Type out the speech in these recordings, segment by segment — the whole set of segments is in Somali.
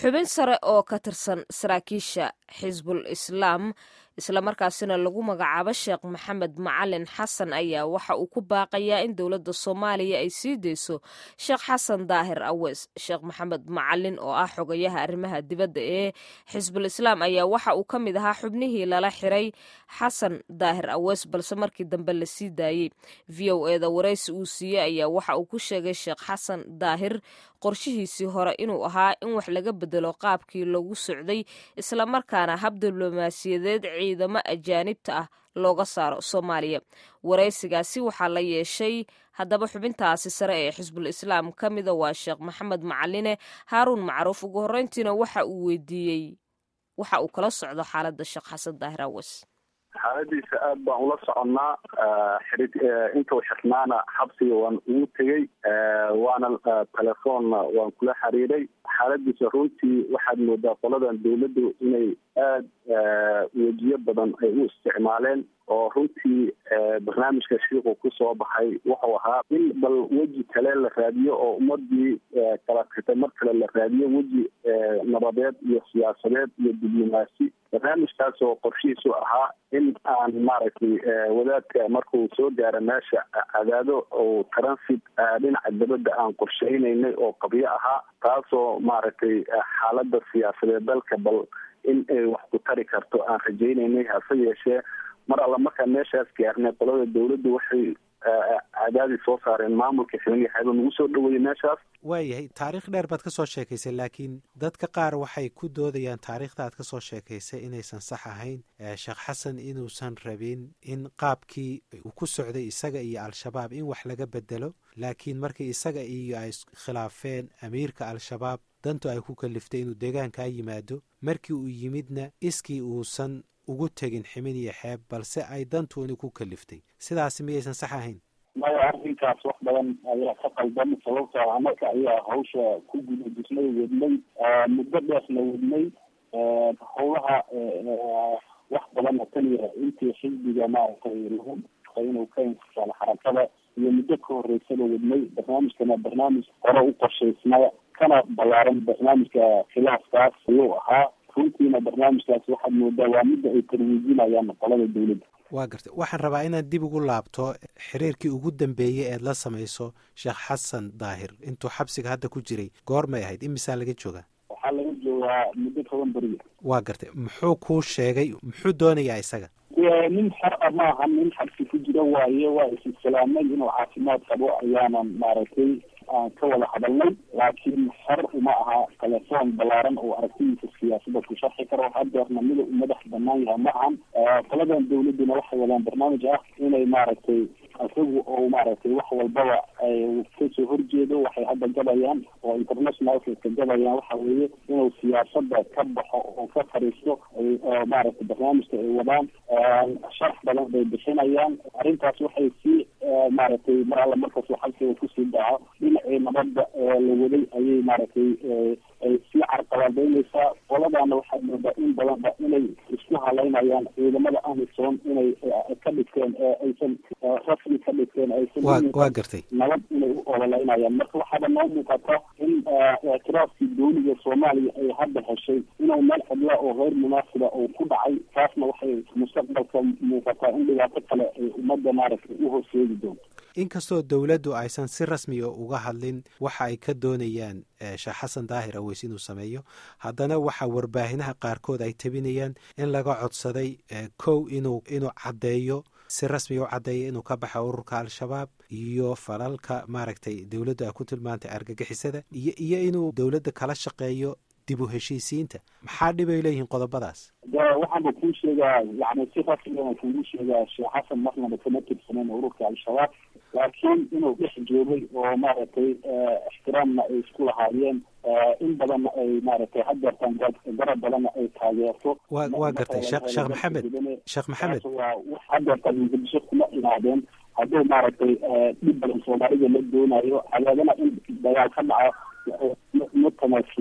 xubin sare oo ka tirsan saraakiisha xisbul islaam islamarkaasina lagu magacaabo sheekh maxamed macalin xasan ayaa waxa uu ku baaqayaa in dowladda soomaaliya ay sii deyso sheekh xasan daahir awees sheekh maxamed macalin oo ah xogayaha arrimaha dibadda ee xisbul islaam ayaa waxa uu ka mid ahaa xubnihii lala xiray xasan daahir awees balse markii dambe la sii daayey v o eda waraysi uu siiyey ayaa waxa uu ku sheegay sheekh xasan daahir qorshihiisii hore inuu ahaa in wax laga bedelo qaabkii lagu socday islamarkaana hab diblomaasiyadeed ciidamo ajaanibta ah looga saaro soomaaliya waraysigaasi waxaa la yeeshay haddaba xubintaasi sare ee xisbul islaam ka mida waa sheekh maxamed macaline haaruun macruuf ugu horreyntiina waxa uu weydiiyey waxa uu kala socdo xaaladda sheekh xasan daahir awas xaaladiisa aad baan ula soconnaa xiri intuu xirnaana xabsiga waan ugu tegey waana telefoonna waan kula xiriiray xaaladiisa runtii waxaad moodaa qoladan dawladdu inay aad wejiyo badan ay u isticmaaleen oo runtii barnaamijka shiiku kusoo baxay wuxuu ahaa in bal weji kale la raadiyo oo ummadii kala tagtay mar kale la raadiyo weji nabadeed iyo siyaasadeed iyo diblomaasi barnaamijkaas oo qorshihiisu ahaa in aan maaragtay wadaadka markuu soo gaaro meesha cadaado oo transit dhinaca dabadda aan qorsheynaynay oo qabyo ahaa taasoo maaragtay xaalada siyaasadeed dalka bal in ay wax ku tari karto aan rajaynaynay hase yeeshee mar alla markaan meeshaas gaarnay qolada dawladdu waxay cadaadii soo saareen maamulka xiliyaxeeba nagu soo dhaweeyey meeshaas waayahay taariikh dheer baad ka soo sheekaysay laakiin dadka qaar waxay ku doodayaan taariikhda aad ka soo sheekaysay inaysan sax ahayn sheekh xasan inuusan rabin in qaabkii uu ku socday isaga iyo al-shabaab in wax laga bedelo laakiin markii isaga iyo ay khilaafeen amiirka al-shabaab dantu ay ku kaliftay inuu deegaankaa yimaado markii uu yimidna iskii uusan ugu tegin ximin iyo xeeb balse ay dantuuni ku kaliftay sidaasi miyaysan sax ahayn maya arrinkaas wax badan ayaa ka qaldan sababtoo anaka ayaa hawsha ku gudajisnay wadnay muddo dheerna wadnay howlaha wax badanna taniya intii xisbiga maaragtay lagu inuu ka intisaalo xarakada iyo muddo ka horeysaba wadnay barnaamijkana barnaamij hore u qorshaysnaa kana ballaaran barnaamijka khilaafkaas ayuu ahaa runtiina barnaamijkaas waxaad moodaa waa midda ay tarwiijinayaan qolada dawladda waa gartay waxaan rabaa inaad dib ugu laabto xiriirkii ugu dambeeyey eed la samayso sheekh xasan daahir intuu xabsiga hadda ku jiray goormay ahayd imisaa laga joogaa waxaa laga joogaa muddo toban beriya waa gartay muxuu kuu sheegay muxuu doonayaa isaga nin xar a maaha nin xabsi ku jira waaye waa isislaamay inuu caafimaad qabo ayaanan maaragtay aan ka wada hadalnay laakiin xer uma aha telefoon balaaran oo aragtidiisa siyaasada ku sharxi karo hadeerna mida u madax banaan yaha ma ahan qoladan dawladuna waxay wadaan barnaamij ah inay maaragtay isagu oo maaragtay wax walbaba ay kasoo horjeedo waxay hadda gabayaan oo internationalka ka gabayaan waxa weeye inuu siyaasada ka baxo oo ka fariisto maaragtay barnaamijka ay wadaan sharx badan bay bixinayaan arrintaas waxay sii maaragtay mar alla markasuu xabsiga kusii dhaco dhinacii nabadda la waday ayay maaragtay ay sii carqaladeynaysaa qoladana waxaad moodaa in badanba inay isku halaynayaan ciidamada amisom inay ka dhigteen aysan rasmi ka dhigteen aysan waa gartay nabad inay u ololeynayaan marka waxaaba noo muuqata in ictiraafkii dawliga soomaaliya ay hadda heshay inuu meel cidla oo hayr munaasiba uu ku dhacay taasna waxay mustaqbalka muuqataa in dhibaato kale ay ummadda maaragtay u horseedi doonto inkastoo dowladdu aysan si rasmiya uga hadlin waxa ay ka doonayaan sheekh xasan daahir aweys inuu sameeyo haddana waxaa warbaahiнаha qaarkood ay tabinayaan in laga codsaday kow inuu inuu caddeeyo si rasmiya u caddeeya inuu ka baxa ururka al-shabaab iyo falalka maaragtay dowladdu ay ku tilmaantay argagixisada iyo iyo inuu dowladda kala shaqeeyo dib u heshiisiinta maxaa dhib ay leeyihiin qodobadaas waxaana kuu sheegaa yani si rasmiana kugu sheegaa sheekh xasan marnaba kama tirsaneyn ururka al-shabaab laakiin inuu dhex joogay oo maaragtay ixtiraamna ay isku lahaayeen in badanna ay maaragtay hadeertaan garab badanna ay taageerto wa waa gartay sheekh sheekh maxamed sheekh maxamed waa hadeertaan muqdisho kuma imaadeen hadduu maaragtay dhib badan soomaalida la doonayo cadaadana in dagaal ka dhaco ma tamaasuleen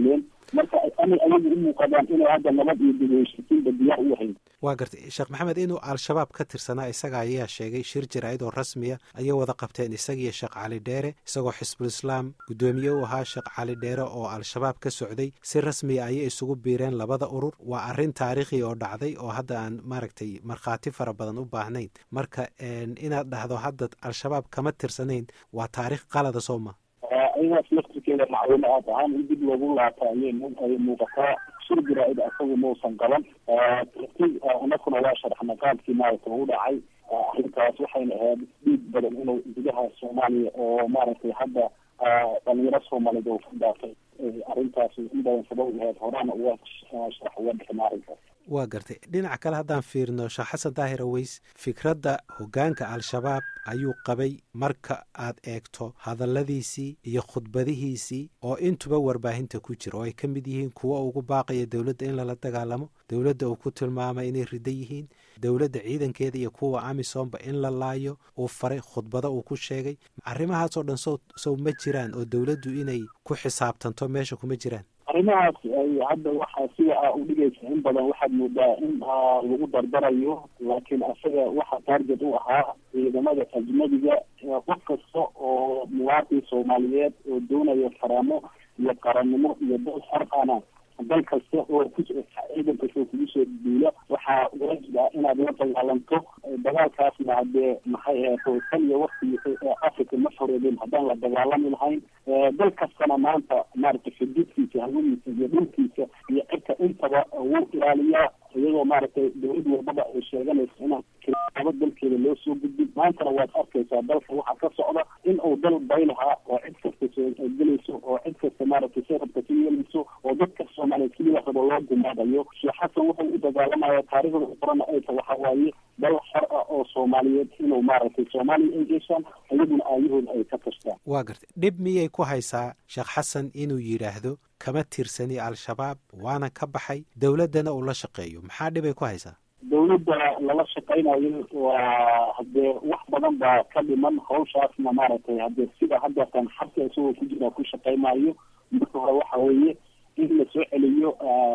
marka anay ayagu u muuqadaan inay hadda nabad iyo dib u heshiisiinba diyaar u ahayn waa gartay sheekh maxamed inuu al-shabaab ka tirsanaa isaga ayaa sheegay shir jaraa'id oo rasmiya ayay wada qabteen isagiiyo sheekh cali dheere isagoo xisbul islaam guddoomiye u ahaa sheekh cali dheere oo al-shabaab ka socday si rasmiya ayay isugu biireen labada urur waa arrin taariikhi oo dhacday oo hadda aan maaragtay markhaati fara badan u baahnayn marka inaad dhahdo hadda al-shabaab kama tirsanayn waa taariikh qalada soo ma ayagaas laftirkeeda macluumo aad ahaan in dib loogu laata ayay ay muuqataa shir jaraa'id asagu mausan qaban tartiib anakuna waa sharaxna qaabkii maaragtay u dhacay arrintaas waxayna ahayd dhiig badan inuu gudaha soomaaliya oo maaragtay hadda dhalinyaro soomaaliyeed oo ka daafay arrintaas in badan sabab ahayd horana uga sharax uga bixin arrinkaas waa gartay dhinaca kale haddaan fiirino sheekh xasan daahir aweys fikradda hoggaanka al-shabaab ayuu qabay marka aad eegto hadalladiisii iyo khudbadihiisii oo intuba warbaahinta ku jira oo ay ka mid yihiin kuwa ugu baaqaya dowladda in lala dagaalamo dowladda uu ku tilmaamay inay riddo yihiin dowladda ciidankeeda iyo kuwa amisomba in la laayo uu faray khudbado uu ku sheegay arrimahaasoo dhan sow sow ma jiraan oo dowladdu inay ku xisaabtanto meesha kuma jiraan arrimahaas hadda waxaa sida a u dhigaysa in badan waxaad moodaa in lagu dardarayo laakiin asaga waxa taarget u ahaa ciidamada ajnabiga qof kasta oo muwaadin soomaaliyeed oo doonaya faraamo iyo qarannimo iyo dal xorana dal kasta oo ku ciidan kasta oo kugu soo duula waxaa waajib ah inaad la dagaalanto dagaalkaasna hadee maxay ahayd tan iyo wakti africa ma foreedeen haddaan la dagaalami lahayn dal kastana maanta maaragtay xuduudkiisa hawadiisa iyo dhulkiisa iyo cirka intaba wuu ilaaliyaa iyadoo maaragtay dawlad walbaba ay sheeganayso inaan kilaabo dalkeeda loo soo gudbin maantana waad arkaysaa dalka waxaa ka socda in uu dal baylahaa oo cid kasta soo gelayso oo cid kasta maaragtay si rabta ka yeelayso oo dadka soomaaliyeed keliya rabo loo gumaadayo sheekh xasan wuxuu u dagaalamaya taariikhda qorana ayta waxa waaye dal xor ah oo soomaaliyeed inuu maaragtay soomaaliya ay geshaan iyaguna aayahooda ay ka tashtaan waa gartay dhib miyay ku haysaa sheekh xasan inuu yidhaahdo kama tirsani al-shabaab waana ka baxay dowladdana uu la shaqeeyo maxaa dhibay ku haysaa dawladda lala shaqaynayo waa hadee wax badan baa ka dhiman hawshaasna maaragtay hadee sida haddatan xabka isagoo ku jira ku shaqaymaayo marka hore waxa weeye in la soo celiyo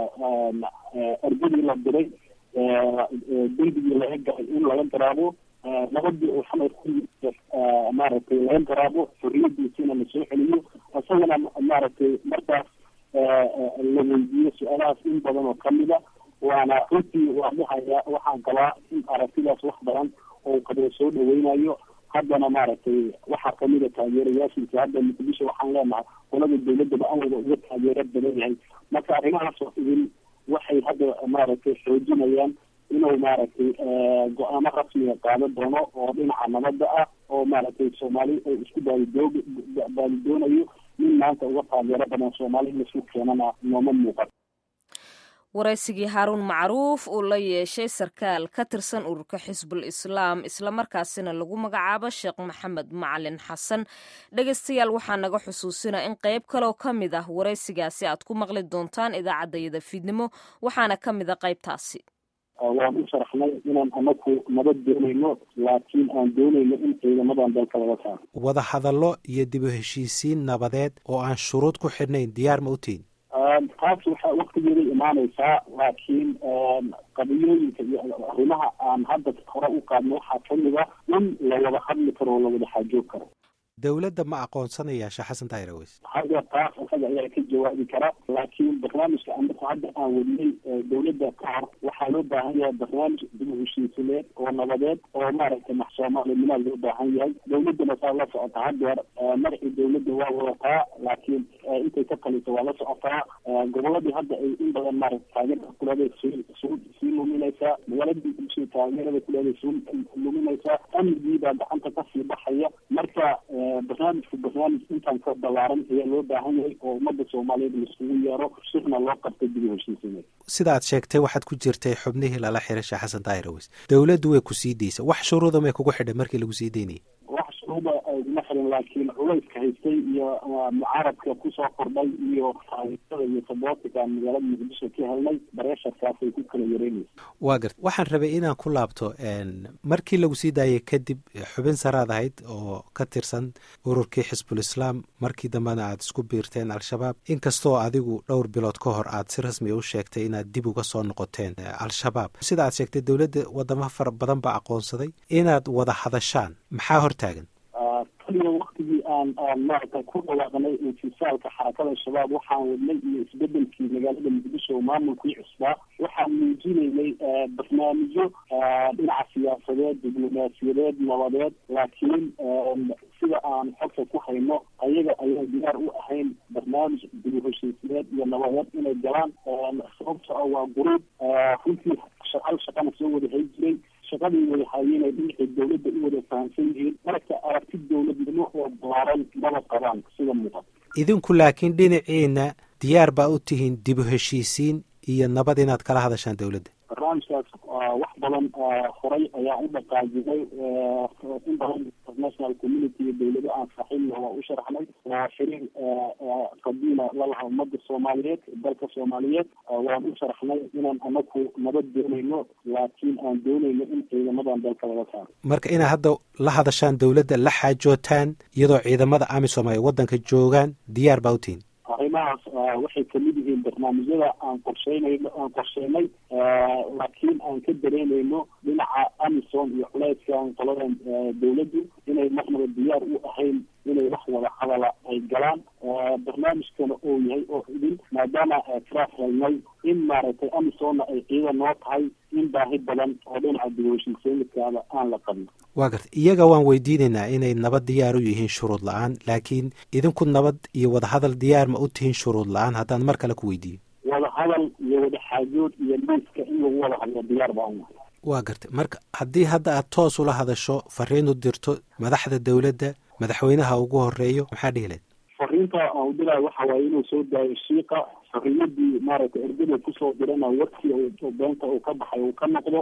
ardadii la diray dembigii laga galay in laga garaabo nabadii uu xamar ku maaragtay laga garaabo xorriyadiisina la soo celiyo isagana maaragtay markaas la weydiiyo su-aalahaas in badan oo kamida waana runtii waa dhahaya waxaan qabaa in aragtidaas wax badan oo qadoo soo dhaweynayo haddana maaragtay waxaa kamida taageerayaashiisa hadda muqdisho waxaan leenahay qolada dawladaba an wada uga taageero badan yahay marka arrimahaas oo idin waxay hadda maaragtay xoojinayaan inuu maaragtay go-aamo rasmiga qaadan doono oo dhinaca nabadda ah oo maaragtay soomaali ay isku baalidoog baalidoonayo nin maanta uga taageero badan soomaali in laisku keenana nooma muuqan waraysigii haaruun macruuf uu la yeeshay sarkaal ka tirsan ururka xisbul islaam islamarkaasina lagu magacaabo sheekh maxamed macalin xasan dhegaystayaal waxaa naga xusuusina in qayb kaloo ka mid ah waraysigaasi aad ku maqli doontaan idaacaddayada fiidnimo waxaana ka mid a qaybtaasi waan u sharaxnay inaan anaku nabad doonayno laakiin aan doonayno in ciidamadan dalka laga saaro wada hadallo iyo dib u heshiisiin nabadeed oo aan shuruud ku xidhnayn diyaar ma u tihin taas waxaa waktigeeday imaanaysaa laakiin qadiyooyinka iyo arrimaha aan hadda hore u qaadno waxaa kamid ah in la wada hadli karo oo la wada xaajoog karo dowladda ma aqoonsanaya sheekh xasan daahir aweys hadda taas isaga ayaa ka jawaabi kara laakiin barnaamijka anaku hadda aan wadnay dowladda ka hor waxaa loo baahan yahay barnaamij dib u heshiisineed oo nabadeed oo maaragtay max soomaalinimaa loo baahan yahay dowladdana saa la socota haddeer magacii dowladda waa wadataa laakiin intay ka taliso waa la socotaa goboladii hadda ay in badan maaragta taageerada kuleeday suu sii luminaysaa magaaladii bulshada taageerada kuleeday suu luminaysaa amnigii baa gacanta kasii baxaya marka barnaamijku barnaamij intaan ka balaaran ayaa loo baahan yahay oo ummadda soomaaliyeed laiskugu yeero shirna loo qabtay dib u heshiisineed sida aad sheegtay waxaad ku jirtay xubnihii lala xiray sheekh xasan daahir aweys dowladdu way ku sii daysa wax shuruuda may kugu xidhay markii lagu sii daynayay wax shuruud uba iguma xirin laakiin culayska haystay iyo mucaaradka kusoo kordhay iyo taageerada iyo sabootika magaalada muqdisho ka helnay bareesharkaasay ku kala yareynaysa waa garta waxaan rabay inaan ku laabto markii lagu sii daayay kadib xubin saraad ahayd oo ka tirsan ururkii xisbul islaam markii dambena aad isku biirteen al-shabaab inkastoo adigu dhowr bilood ka hor aad si rasmi u sheegtay inaad dib uga soo noqoteen al-shabaab sida aad sheegtay dowladda wadamo fara badan baa aqoonsaday inaad wada hadashaan maxaa hortaagan kaliya waktigii aan aan maaragtay ku dhawaaqnay infisaalka xarakada shabaab waxaan wadnay iyo isbedelkii magaalada muqdisho oo maamulkii cusbaa waxaan muujinaynay barnaamijyo dhinaca siyaasadeed diblomaasiyadeed nabadeed laakiin sida aan xogta ku hayno ayaga ayaan diyaar u ahayn barnaamij dib heshiisiyeed iyo nabadeed inay galaan sababto ah waa guruub runtii hal shaqana soo wada hay jiray shaqadii wada hayeenay dhinacii dawladda u wada fahamsan yihiin marka aragti dawladnimo oo balaaran maba qabaan sida muuqata idinku laakiin dhinaciina diyaar baa u tihiin dib u heshiisiin iyo nabad inaad kala hadashaan dawladda barnaamijkaas wax badan horay ayaa u dhaqaajinay in badan international community iyo dawlado aan saaxiibna waa u sharaxnay waa xiriir qabiila lalaha ummadda soomaaliyeed dalka soomaaliyeed waan u sharaxnay inaan anaku nabad doonayno laakiin aan doonayno in ciidamadan dalka laga saaro marka inaad hadda la hadashaan dawladda la xaajootaan iyadoo ciidamada amisom ay waddanka joogaan diyaar baa u tihiin arrimahaas waxay kamid yihiin barnaamijyada aan qorsheynayno aan qorsheynay laakiin aan ka dareemayno dhinaca amisom iyo culeyskan qoladan dawladdu inay marnaba diyaar u ahayn inay wax wada hadala ay galaan barnaamijkana oo yahay oo idin maadaama tiraaf helnay in maaragtay amisomna ay ciidan noo tahay in baahi badan oo dhinaca dibheshiiseenidkaada aan la qabno waa garta iyaga waan weydiinaynaa inay nabad diyaar u yihiin shuruud la-aan laakiin idinku nabad iyo wadahadal diyaar ma u tihiin shuruud la-aan haddaan mar kale ku weydiiyo wada hadal iyo wada xaajood iyo liiska in lagu wada hadlo diyaar baa unahay waa gartay marka haddii hadda aad toos ula hadasho fariin u dirto madaxda dawladda madaxweynaha ugu horeeyo maxaa dhihi lahed fariinta aan udirayo waxa waaye inuu soo daayo shiika xorriyadii maaragtay ergada kusoo dirana warkii oo beenta uu ka baxay uu ka noqdo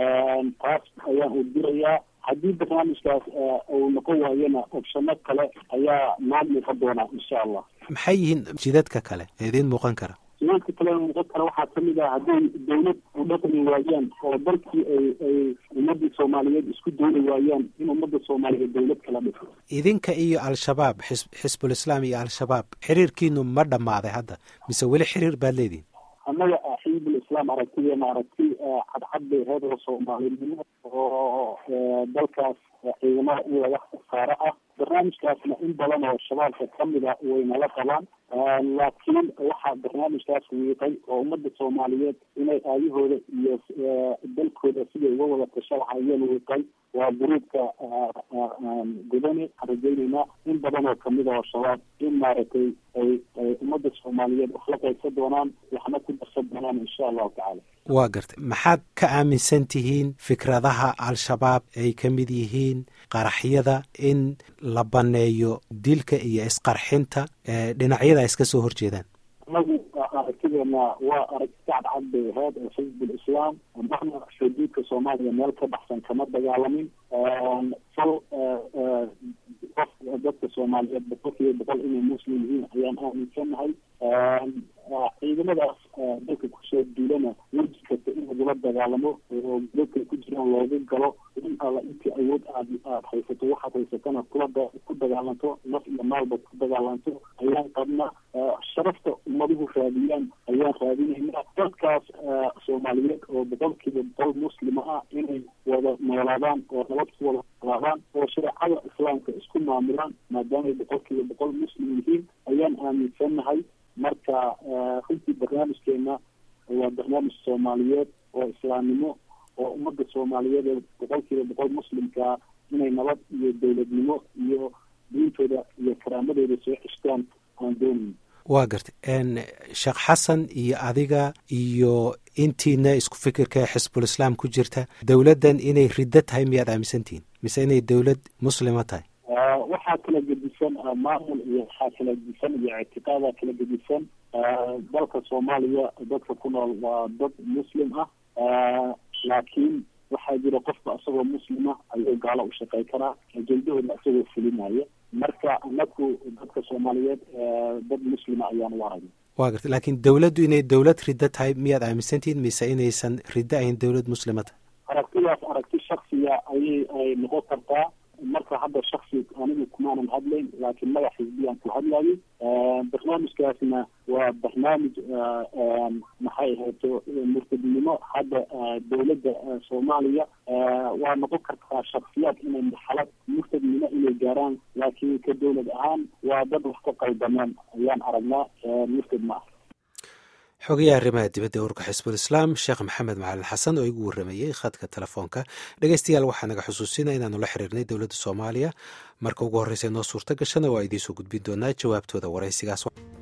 taas ayaan u dirayaa haddii barnaamijkaas uu noqon waayona opshano kale ayaa noo muuqan doonaa insha allah maxay yihiin jidadka kale ee idiin muuqan kara jidadka kale muuqan kara waxaa kamid ah hadday dawlad u dhaqmi waayaan oo dalkii ay ay ummadii soomaaliyeed isku dooni waayaan in ummadda soomaaliyeed dawlad kala dhiso idinka iyo al-shabaab xis xisbul islaam iyo al-shabaab xiriirkiinu ma dhammaaday hadda mise weli xiriir baad leedihin annaga xizbul islaam aragtideena aragti cadcad bay ahayd oo soomaalinimo oo dalkaas ciidamada in laga saaro ah barnaamijkaasna in badan oo shabaabka kamid a waynala qabaan laakiin waxaa barnaamijkaas wiiqay oo ummadda soomaaliyeed inay aayahooda iyo dalkooda siday uga wada tasha lahayeen wiiqay waa guruubka gudani waxaan rajaynaynaa in badan oo kamid a oo shabaab in maaragtay ay ay ummadda soomaaliyeed wax la qaybsan doonaan waxna ku darsan doonaan insha allahu tacaala waa gartay maxaad ka aaminsan tihiin fikradaha al-shabaab ay ka mid yihiin qaraxyada in la banneeyo dilka iyo isqarxinta dhinacyada ay iska soo horjeedaan anagu aragtideena waa aragti cadcad bay ahayd oo xizbul islaam marna xuduudka soomaaliya meel ka baxsan kama dagaalamin fal qof dadka soomaaliyeed boqolkiiba boqol inay muslim yihiin ayaan aaminsanahay ciidamadaas dalka kusoo duulana weji kasta in lagula dagaalamo oo dadka ku jiraan loogu galo in alla intii awood aad aad haysato waxaad haysatana kula ku dagaalanto naf iyo maalba ku dagaalanto ayaan qabna sharafta ummaduhu raadiyaan ayaan raadinaynaa dadkaas soomaaliyeed oo boqolkiiba boqol muslima ah inay wada noolaadaan oo nabad ku wada noolaadaan oo shareecada islaamka isku maamulaan maadaamay boqolkiiba boqol muslim yihiin ayaan aaminsanahay marka runtii barnaamijkeena waa barnaamij soomaaliyeed oo islaamnimo oo ummadda soomaaliyeed ee boqolkiiba boqol muslimkaa inay nabad iyo dawladnimo iyo diintooda iyo karaamadooda soo ceshtaan aan doonayn waa gartay sheekh xasan iyo adiga iyo intiina isku fikirka ee xisbul islaam ku jirta dowladdan inay riddo tahay miyaad aaminsantihiin mise inay dowlad muslima tahay waxaa kala gedisan maamul iyo waxaa kala gedisan iyo ictiqaadaa kala gedisan dalka soomaaliya dadka ku nool waa dad muslim ah laakiin waxaa jira qofka isagoo muslima ayuu gaalo u shaqey karaa ajendahooda isagoo fulinaya marka anaku dadka soomaaliyeed dad muslima ayaan u aragna wa garta laakiin dawladdu inay dawlad riddo tahay miyaad aaminsantihiin mise inaysan riddo ahayn dawlad muslima tahay aragtidaas aragti shaksiya ayay ay noqon kartaa marka hadda shaksi anigu kumaanan hadlayn laakiin magac xisbiyaan ku hadlayay barnaamijkaasna waa barnaamij maxay ahayto murtadnimo hadda dawladda soomaaliya waa noqon kartaa shaksiyaad inay marxalad murtadnimo inay gaaraan laakiin ka dawlad ahaan waa dad wax ka qaldaneen ayaan aragnaa murtad ma ah xogayaha arrimaha dibadda ururka xisbul islaam sheekh maxamed macalin xasan oo igu warramayey khadka telefoonka dhegeystayaal waxaa naga xusuusina inaanu la xiriirnay dowladda soomaaliya marka ugu horreysa noo suurto gashana waa idiin soo gudbin doonaa jawaabtooda waraysigaas